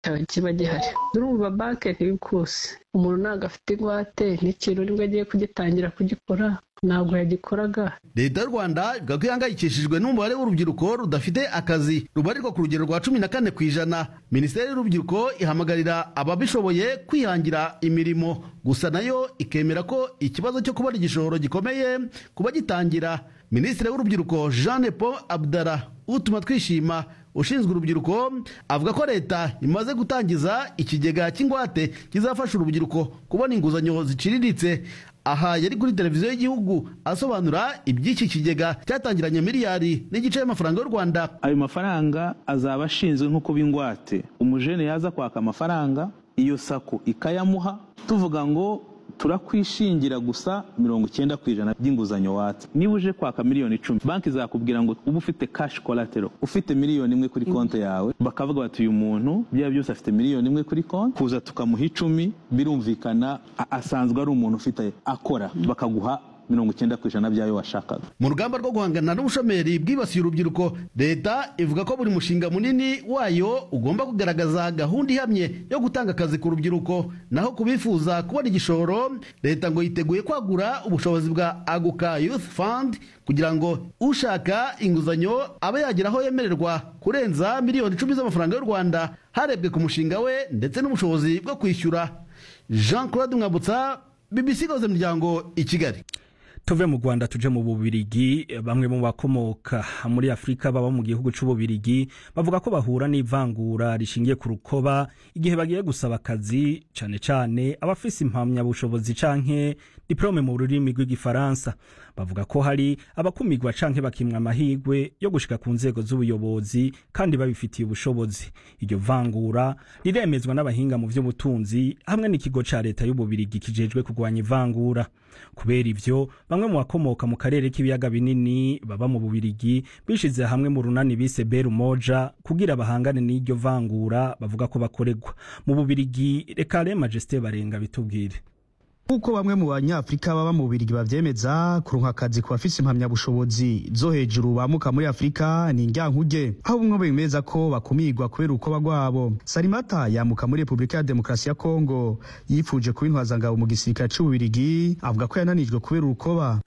kiba gihari urumva banki ntibikuse umuntu ntabwo afite ingwate n'ikintu nibwo agiye kugitangira kugikora ntabwo yagikoraga leta y'u rwanda ivuga ko ihangayikishijwe n'umubare w'urubyiruko rudafite akazi rubarirwa ku rugero rwa cumi na kane ku ijana minisiteri y'urubyiruko ihamagarira ababishoboye kwihangira imirimo gusa nayo ikemera ko ikibazo cyo kubona igishoro gikomeye kuba gitangira minisitiri w'urubyiruko jean paul abdara utuma twishima ushinzwe urubyiruko avuga ko leta imaze gutangiza ikigega cy'ingwate kizafasha urubyiruko kubona inguzanyo ziciriritse aha yari kuri televiziyo y'igihugu asobanura iby'iki kigega cyatangiranye miliyari n'igice y'amafaranga y'u rwanda ayo mafaranga azaba ashinzwe nko kuba ingwate umujene yaza kwaka amafaranga iyo sako ikayamuha tuvuga ngo turakwishingira gusa mirongo icyenda ku ijana by'inguzanyo watse niba uje kwaka miliyoni icumi banki izakubwira ngo uba ufite kashi kolatero ufite miliyoni imwe kuri konti yawe bakavuga bati uyu muntu byaba byose afite miliyoni imwe kuri konti kuza tukamuha icumi birumvikana asanzwe ari umuntu ufite akora bakaguha mirongo icyenda ku ijana by'ayo washakaga mu rugamba rwo guhangana n'ubushomeri bwibasiye urubyiruko leta ivuga ko buri mushinga munini wayo ugomba kugaragaza gahunda ihamye yo gutanga akazi ku rubyiruko naho ku bifuza kubona igishoro leta ngo yiteguye kwagura ubushobozi bwa aguka youth fund kugira ngo ushaka inguzanyo abe yagera aho yemererwa kurenza miliyoni icumi z'amafaranga y'u rwanda harebwe ku mushinga we ndetse n'ubushobozi bwo kwishyura jean claude mwambutsa bbc ikoze imiryango i kigali tuve mu rwanda tuje mu bubirigi bamwe mu bakomoka muri afurika baba mu gihugu cy'ububirigi bavuga ko bahura n'ivangura rishingiye ku rukoba igihe bagiye gusaba akazi cyane cyane abafise impamyabushobozi canke diplome mu rurimi rw'igifaransa bavuga ko hari abakumirwa canke bakimwa amahirwe yo gushika ku nzego z'ubuyobozi kandi babifitiye ubushobozi iryo vangura riremezwa n'abahinga mu by'ubutunzi hamwe n'ikigo ca leta y'ububirigi kijejwe kurwanya ivangura kubera ivyo bamwe mu bakomoka mu karere k'ibiyaga binini baba mu bubirigi bishize hamwe mu runani bise beru moja kugira bahangane n'iryo vangura bavuga ko bakoregwa mu bubirigi reka re majesté barenga bitubwire nk'uko bamwe mu banyafurika baba mu bubirigi bavyemeza kuronka akazi ku bafise impamyabushobozi zo hejuru bamuka muri afurika ni indyankuge aho bumwe bemeza ko bakumirwa kubera urukoba rwabo sarimata yamuka muri repubulika ya demokarasi ya kongo yifuje kuba intwazangabo mu gisirikare c'ububirigi avuga ko yananijwe kubera urukoba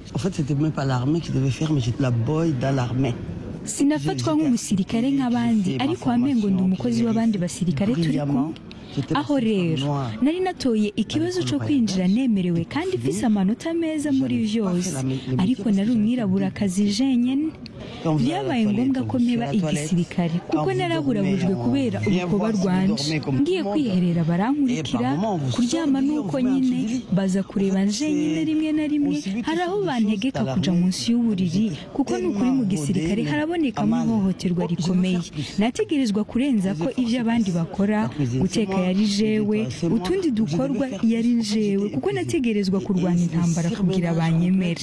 sinafatwa nk'umusirikare nk'abandi ariko wamengo ndi umukozi w'abandi basirikare turi kumwe aho rero nari natoye ikibazo cyo kwinjira nemerewe kandi mfise amanota meza muri vyose ariko nari umwiraburakazi jenyene byabaye ngombwa ko mpeba igisirikare kuko naraburabujwe kubera urukoba rwanje ngiye kwiherera barankurikira kuryama nuko nyine baza kureba jenyine rimwe na rimwe hari aho bantegeka kuja munsi y'uburiri kuko nukuri mu gisirikare harabonekamo ihohoterwa rikomeye nategerezwa kurenza ko ivyo abandi bakora guteka yari jewe utundi dukorwa yari jewe kuko nategerezwa kurwanya intambara kugira banyemere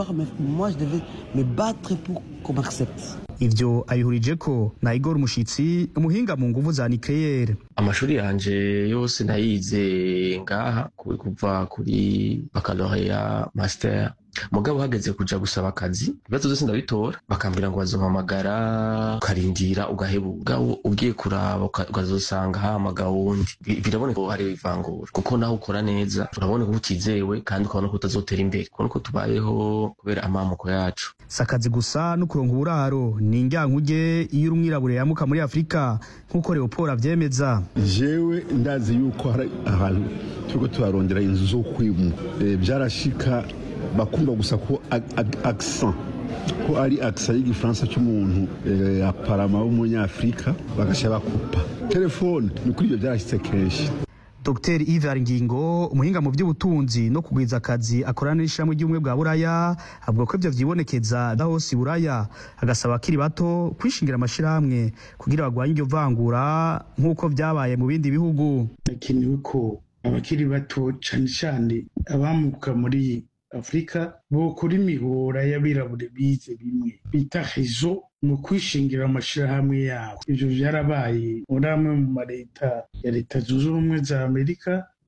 ivyo abihurije ko na igor umushitsi umuhinga mu nguvu za nucleaire amashuri yanje yose nayize ngaha kuva kuri baccalaureat master mugabo hageze kuja gusaba akazi ibibazo byose ndabitora bakambwira ngo bazompamagara ukarindira ugaheba ugiye kuraba ukazosanga hamagawe wundi biraboneka ko hari ivangura kuko naho ukora neza urabona ko utizewe kandi ukabona ko utazotera imbere kubona ko tubayeho kubera amamuko yacu si akazi gusa no kuronka uburaro ni indyankuge iyo uri umwirabure yamuka muri afurika nk'uko leopold avyemeza jewe ndazi yuko hari ahantu turiko turarondera inzu zo kwimu byarashika bakumva gusa ko accent ko ari accent y'igifaransa cy'umuntu aparama w'umunyafurika bagasha bakupa telefone ni kuri ibyo byarashyitse kenshi Dr Ivar Ngingo umuhinga mu by'ubutunzi no kugwiza akazi akorana n'ishyirahamwe ry'ubumwe bwa Buraya avuga ko ivyo vyibonekeza da hose Buraya agasaba akiri bato kwishingira amashirahamwe kugira bagwanye iryo vangura nk'uko vyabaye mu bindi bihugu hakenewe ko abakiri bato cane cane abamuka muri afurika bokora imihora y'abirabure bize bimwe bita rezo mu kwishingira amashirahamwe yabo ivyo vyarabaye muri amwe mu mareta ya leta zunze ubumwe za amerika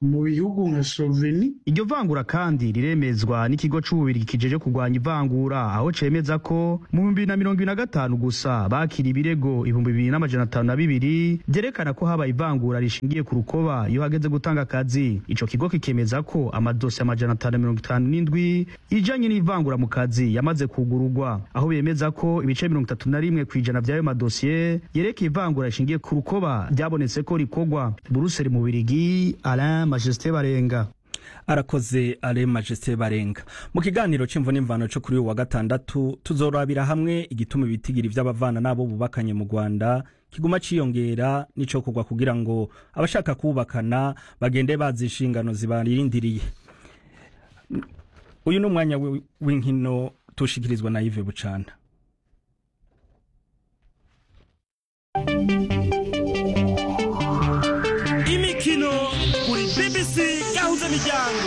mu bihugu nka sloveni iryo vangura kandi riremezwa n'ikigo c'ububirigi kijeje kurwanya ivangura aho cemeza ko mu bihumbi na mirongo ibiri na gatanu gusa bakira ibirego ibihumbi bibiri n'amajana atanu na bibiri vyerekana ko habaye ivangura rishingiye ku rukoba iyo hageze gutanga akazi ico kigo kikemeza ko amadosi amajana atanu na mirongo itanu n'indwi ijanye n'ivangura mu kazi yamaze kugururwa aho bemeza ko ibice mirongo itatu na rimwe kw'ijana vy'ayo madosiye yerekeye ivangura rishingiye ku rukoba ryabonetse ko rikorwa buruseli mu birigi alain majesté barenga arakoze ale majesté barenga mu kiganiro c'imvo n'imvano co kuri uyu wa gatandatu tuzorabira hamwe igituma ibitigiri vy'abavana n'abo bubakanye mu rwanda kiguma ciyongera n'icokorwa kugira ngo abashaka kubakana bagende bazi inshingano zibarindiriye uyu ni umwanya wi- w'inkino tushikirizwa na Yves Bucana imikino kuri bbc gahuza miryango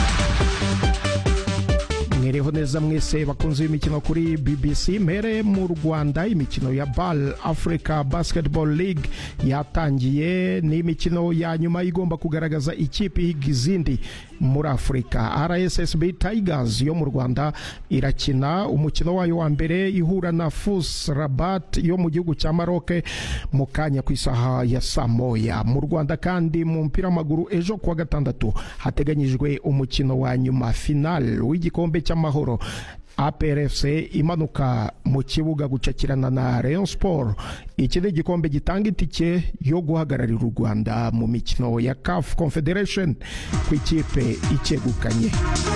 mwereho neza mwese bakunze imikino kuri bbc mbere mu rwanda imikino ya bal africa basketball league yatangiye ni imikino ya nyuma igomba kugaragaza ikipe ihiga izindi muri afurika rssb tigers yo mu rwanda irakina umukino wayo wa mbere ihura na fus rabat yo mu gihugu cya maroke mu kanya ku isaha ya saa moya mu rwanda kandi mu mupira w'amaguru ejo kuwa gatandatu hateganyijwe umukino wa nyuma final w'igikombe cy'amahoro APRFC imanuka mu kibuga gucakirana na Rayon Sport iki ni igikombe gitanga itike yo guhagararira u Rwanda mu mikino ya CAF Confederation ku ikipe icyegukanye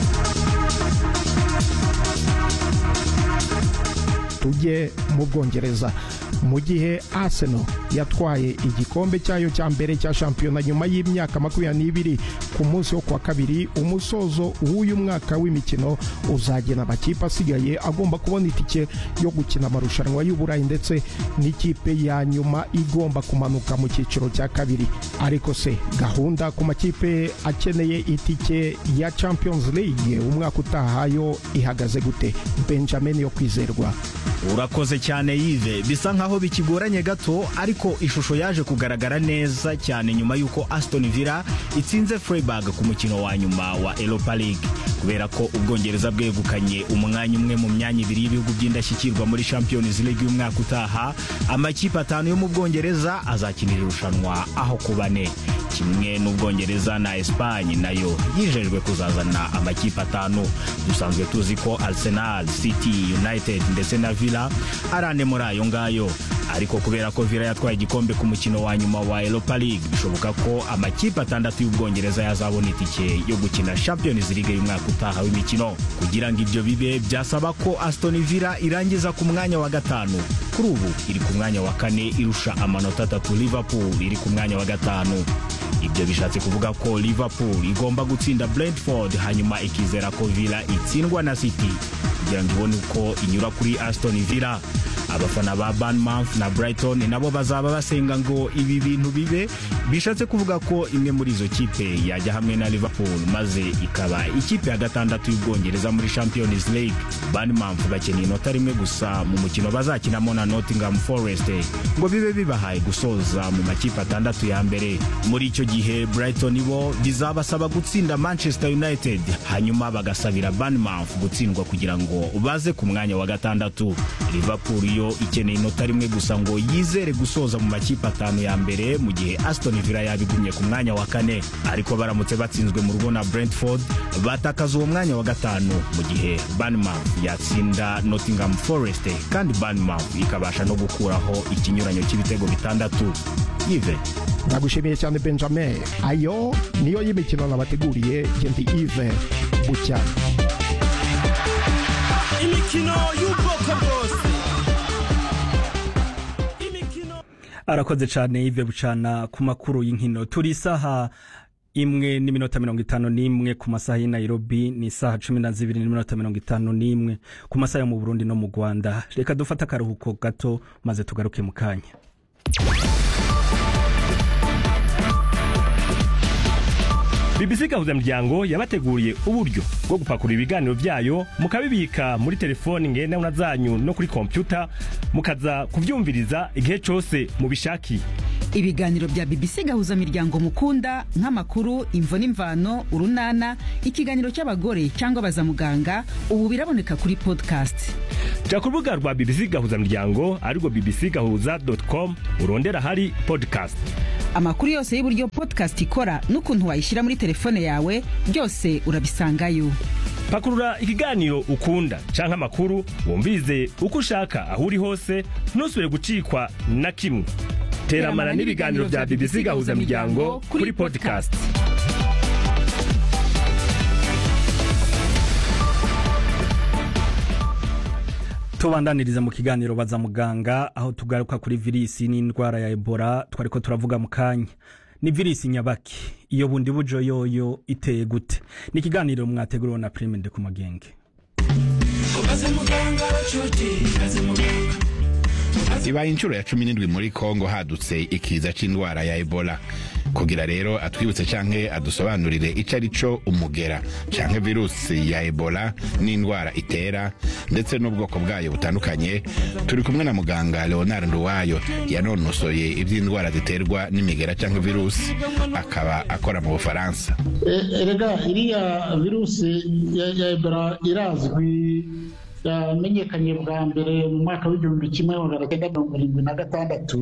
tujye mu bwongereza mu gihe arsenal yatwaye igikombe cyayo cya mbere cya shampiyona nyuma y'imyaka makumyabiri n'ibiri ku munsi wo kuwa kabiri umusozo w'uyu mwaka w'imikino uzagena amakipe asigaye agomba kubona itike yo gukina amarushanwa y'uburayi ndetse n'ikipe ya nyuma igomba kumanuka mu cyiciro cya kabiri ariko se gahunda ku makipe akeneye itike ya champions league umwaka utaha yo ihagaze gute benjamin yo kwizerwa urakoze cyane yive bisa nkaho bikigoranye gato ariko ishusho yaje kugaragara neza cyane nyuma y'uko aston villa itsinze freiburg ku mukino wa nyuma wa europa league kubera ko ubwongereza bwegukanye umwanya umwe mu myanya ibiri y'ibihugu by'indashyikirwa muri champions league y'umwaka utaha amakipe atanu yo mu bwongereza azakinira irushanwa aho ku bane kimwe n'ubwongereza na esipanye nayo yijejwe kuzazana amakipe atanu dusanzwe tuzi ko arsenal city united ndetse na villa ari ane muri ayo ngayo ariko kubera ko villa yatwaye igikombe ku mukino wa nyuma wa europa league bishoboka ko amakipe atandatu y'ubwongereza yazabona itike yo gukina champions league y'umwaka utaha w'imikino kugira ngo ibyo bibe byasaba ko aston villa irangiza ku mwanya wa gatanu kuri ubu iri ku mwanya wa kane irusha amanota atatu liverpool iri ku mwanya wa gatanu ibyo bishatse kuvuga ko liverpool igomba gutsinda brentford hanyuma ikizera ko villa itsindwa na city kugira ngo ibone uko inyura kuri aston villa abafana ba banmouth na brighton nabo bazaba basenga ngo ibi bintu bibe bishatse kuvuga ko imwe muri izo kipe yajya hamwe na liverpool maze ikaba ikipe ya gatandatu y'ubwongereza muri champions league banmouth bakeneye inota rimwe gusa mu mukino bazakinamo na nottingham forest ngo bibe bibahaye gusoza mu makipe atandatu ya mbere muri icyo gihe brighton bo bizabasaba gutsinda manchester united hanyuma bagasabira banmouth gutsindwa kugira ngo baze ku mwanya wa gatandatu liverpool yo ikeneye inota rimwe gusa ngo yizere gusoza mu makipe atanu ya mbere mu gihe aston villa yabigumye ku mwanya wa kane ariko baramutse batsinzwe mu rugo na brentford batakaza uwo mwanya wa gatanu mu gihe banmouth yatsinda nottingham forest kandi banmouth ikabasha no gukuraho ikinyuranyo cy'ibitego bitandatu yive ndagushimiye cyane benjamin ayo niyo y'imikino nabateguriye gendi ive bucyana imikino y'ubwoko bwose arakoze cyane Yves Bucana ku makuru y'inkino turi isaha imwe n'iminota mirongo itanu n'imwe ku masaha y'i Nairobi ni isaha cumi na zibiri n'iminota mirongo itanu n'imwe ku masaha yo mu Burundi no mu Rwanda reka dufate akaruhuko gato maze tugaruke mu kanya BBC gahuza miryango yabateguriye uburyo bwo gupakurura ibiganiro byayo mukabibika muri telefoni ngendanwa zanyu no kuri kompyuta mukaza kubyumviriza igihe cyose mubishakiye ibiganiro bya bbc gahuza miryango mukunda nk'amakuru imvo n'imvano urunana ikiganiro cy'abagore cyangwa abazamuganga ubu biraboneka kuri podcast jya ku rubuga rwa bbc gahuza miryango arirwo bbc gahuza com urondera ahari podcast amakuru yose y'uburyo podcast ikora n'ukuntu wayishyira muri telefone yawe byose urabisangayo pakurura ikiganiro ukunda canke amakuru wumvize uko ushaka aho uri hose ntusubire gucikwa na kimwe teramana n'ibiganiro bya bbc gahuza miryango kuri podcast tubandaniriza mu kiganiro baza muganga aho tugaruka kuri virisi n'indwara ya ebola twariko turavuga mu kanya ni virisi nyabaki iyo bundi bujo yoyo iteye gute ni ikiganiro mwateguriwe na prime de ku magenge ibaye inshuro ya cumi n'indwi muri kongo hadutse ikiza c'indwara ya ebola kugira rero atwibutse canke adusobanurire ico ari co umugera canke virusi ya ebola n'indwara itera ndetse n'ubwoko bwayo butandukanye turi kumwe na muganga leonard nduwayo yanonosoye ivy'indwara ziterwa n'imigera canke virusi akaba akora mu bufaransa erega iriya virusi ya ebola irazwi yamenyekanye bwa mbere mu mwaka w'igihumbi kimwe magana cyenda mirongo irindwi na gatandatu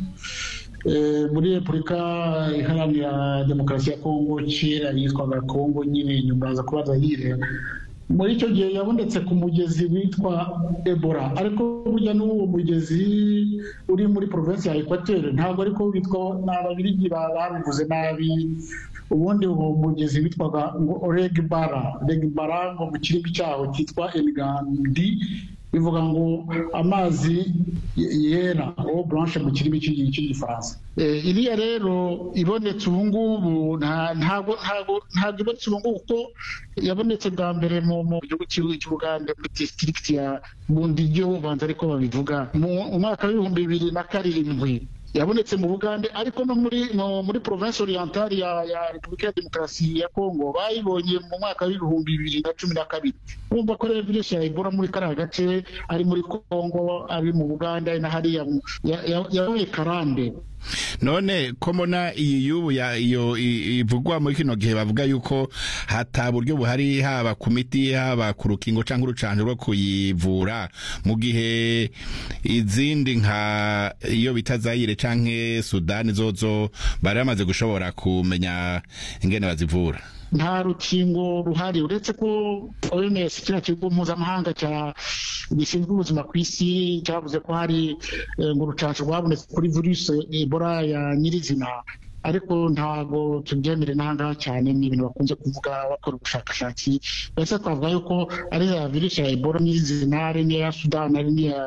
muri repubulika iharanira demokarasi ya kongo kera yitwaga kongo nyine nyuma aza kuba zayire muri icyo gihe yabonetse ku mugezi witwa ebola ariko burya n'uwo mugezi uri muri provinsi ya ekwateri ntabwo ariko witwa ni ababirigi babivuze nabi ubundi uwo mugezi witwaga ngo regbara regbara ngo mu kirimi cyaho cyitwa enigandi bivuga ngo amazi yera o blanche mu kirimi cy'igifaransa iriya rero ibonetse ubu ngubu ntabwo ibonetse ubu ngubu kuko yabonetse bwa mbere mu gihugu cy'ubugande muri disitirigiti ya bundiyo ubanza ariko babivuga mu mwaka w'ibihumbi bibiri na karindwi yabonetse mu bugande ariko no muri muri province orientale ya, ya repubulika ya demokarasi ya kongo bayibonye mu mwaka w'ibihumbi bibiri na cumi na kabiri urumva ko rero virusi ya ebola muri kariya gace ari muri kongo ari mu buganda na hariya yabaye karande none ko mbona iyi y'ubu iyo ivugwa muri kino gihe bavuga yuko hata buryo buhari haba ku miti haba ku rukingo cyangwa urucanjo rwo kuyivura mu gihe izindi nka iyo bita zayire canke sudani zozo bari bamaze gushobora kumenya ingene bazivura nta rukingo ruhari uretse ko oms kiriya kigo mpuzamahanga gishinzwe ubuzima ku isi cyavuze ko hari ngo urucanco rwabonetse kuri virusi ebola ya nyirizina ariko ntabwo tubyemere n'ahangaha cyane ni ibintu bakunze kuvuga bakora ubushakashatsi mbese twavuga yuko ari ya virusi ya ebola nyirizina ari n'iya sudani ari n'iya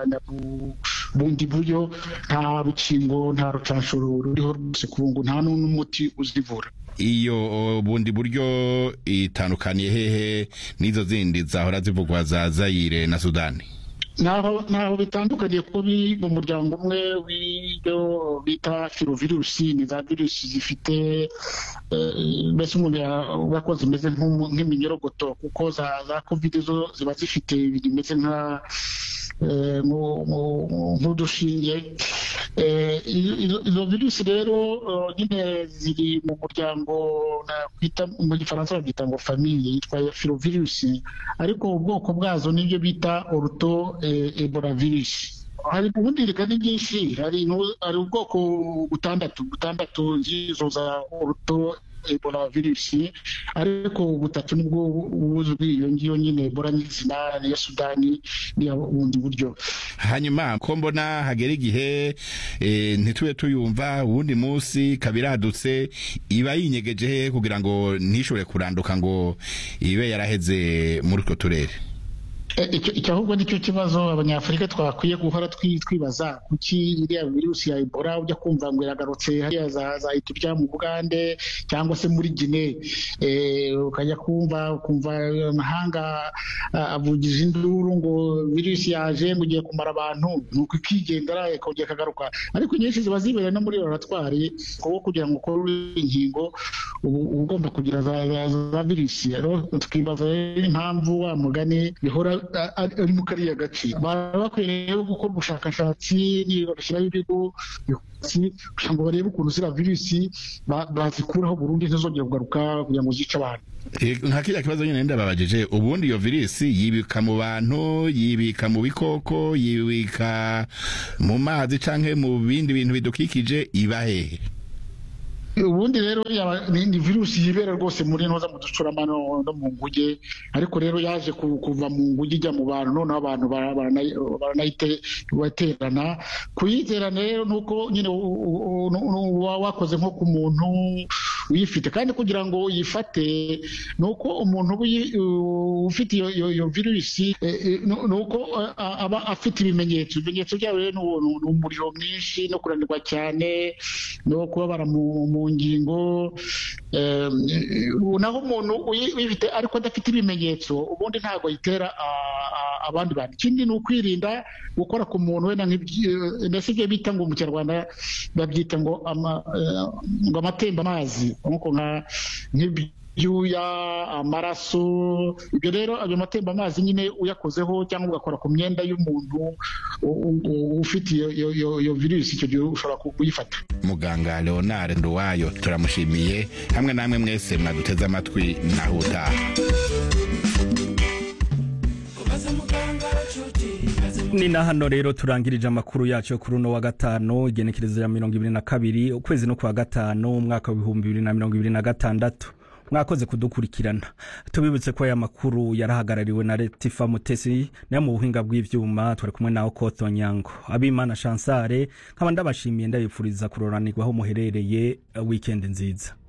bundi buryo nta rukingo nta rucanco ruriho rwose ku ngo nta n'umuti uzivura iyo bundi buryo itandukaniye hehe n'izo zindi zahora zivugwa za zayire na sudani ntaho bitandukaniye kuko biri mu muryango umwe w'ibyo bita firovirusi ni za virusi zifite mbese umuntu yavuga ko zimeze nk'iminyorogoto kuko za kovide zo ziba zifite ibintu bimeze nka nk'udushinge izo virusi rero nyine ziri mu muryango nakwita mu gifaransa babyita ngo famiye yitwa firovirusi ariko ubwoko bwazo nibyo bita oruto ebola virusi hari ubundi rigani nyinshi hari ubwoko butandatu butandatu z'izo za oruto ebola virusi ariko butatu nibwo buzwi iyo ngiyo nyine ebola nyizina niya sudani niya bundi buryo hanyuma ko mbona hagera igihe ntitube tuyumva uwundi munsi kabiradutse iba yinyegeje he kugira ngo ntishobore kuranduka ngo ibe yaraheze muri utwo turere icyo ahubwo nicyo kibazo abanyafurika twakwiye guhora twibaza kuki iriya virusi ya ebola ujya kumva ngo iragarutse hariya zahita urya mu bugande cyangwa se muri gine ukajya kumva ukumva amahanga avugije induru ngo virusi yaje ngo ugiye kumara abantu nuko ikigendera ikongera ikagaruka ariko inyinshi ziba zibereye no muri laboratwari kuko kugira ngo ukore inkingo uba ugomba kugira za virusi rero tukibaza impamvu wa mugani bihora ari mu kariya gace baba bakwiye rero gukora ubushakashatsi bagashyiraho ibigo kugira ngo barebe ukuntu ziriya virusi bazikuraho burundu ntizongere kugaruka kugira ngo zice abantu nka kiriya kibazo nyine ndababajije ubundi iyo virusi yibika mu bantu yibika mu bikoko yibika mu mazi cyangwa mu bindi bintu bidukikije iba hehe ubundi rero ni virusi yibera rwose muri ntoza mu ducurama no mu nguge ariko rero yaje kuva mu nguge ijya mu bantu noneho abantu baranayiтерana kuyiterana rero ni uko nyine uba wakoze nko ku muntu uyifite kandi kugira ngo uyifate ni uko umuntu ufite iyo virusi ni uko aba afite ibimenyetso ibimenyetso byayo rero ni umuriro mwinshi no kunanirwa cyane no kubabara mu ngingo naho umuntu uyifite ariko adafite ibimenyetso ubundi ntabwo ayitera abandi bantu ikindi ni ukwirinda gukora ku muntu wenda mbese ibyo bita ngo mu kinyarwanda babyita ngo amatembaamazi nk'ibyuya amaraso ibyo rero ayo matembaamazi nyine uyakozeho cyangwa ugakora ku myenda y'umuntu ufite iyo virusi icyo gihe ushobora kuyifata muganga leonard nduwayo turamushimiye hamwe namwe mwese mwaduteze amatwi naho utaha ni na hano rero turangirije amakuru yacu yo kuri uno wa gatanu igenekerezo ya mirongo ibiri na kabiri ukwezi no kwa gatanu umwaka w'ibihumbi bibiri na mirongo ibiri na gatandatu mwakoze kudukurikirana tubibutse ko aya makuru yarahagarariwe na letifa mutesi nayo mu buhinga bw'ivyuma twari kumwe nawe koto nyango abimana chansare nkaba ndabashimiye ndabipfuriza kuroranirwaho muherereye weekend nziza